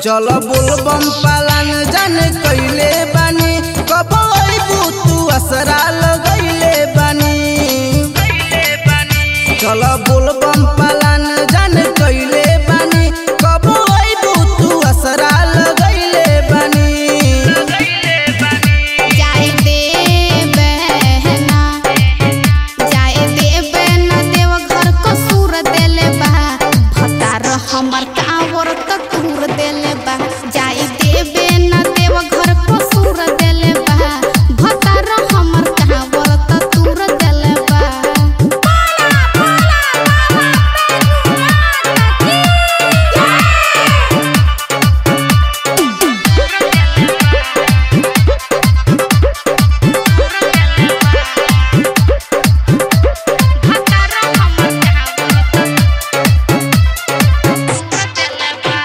चल बोलबम पालन जान कइले बानी कब अइबू तू असरा लगइले बानी चल बोलबम पालन जान कइले बानी कब अइबू तू असरा लगइले बानी जाए दे बहना जाए दे बहना देव घर को सूर देले बा भतार हमर कावर त तूर देले बा जाए दे बहना देव घर को सूर देले बा भतार हमर कावर त तूर देले बा भतार हमर कावर त तूर देले बा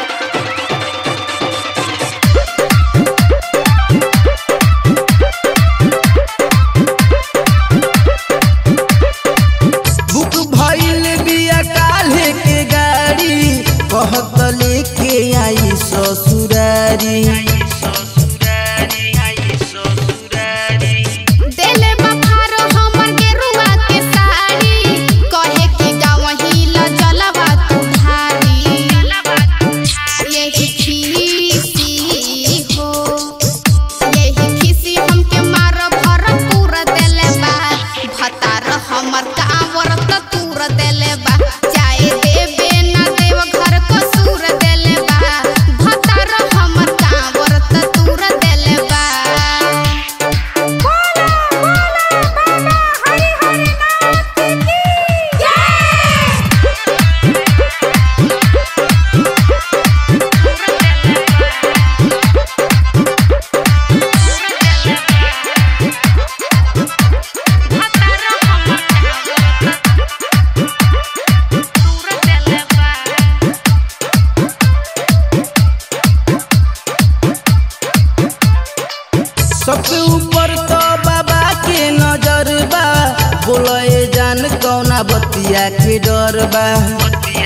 बुक भइल बिया काल्हे के गाड़ी कहत लेके आई ससुरारी देले बखारो हमर गेरुआ के साड़ी कहे कि गावही ल जलवा तू ढारी यही खीसी हो यही खीसी हमके मार भर पूरा देले बा भतार हमर कावर त तूर देले बा जाए देबे ना देव घर को सूर देले बा भतार हमर कावर त तूर देले बा सबसे ऊपर तो बाबा के नजर बा बोले जान कौना बतिया के डर बा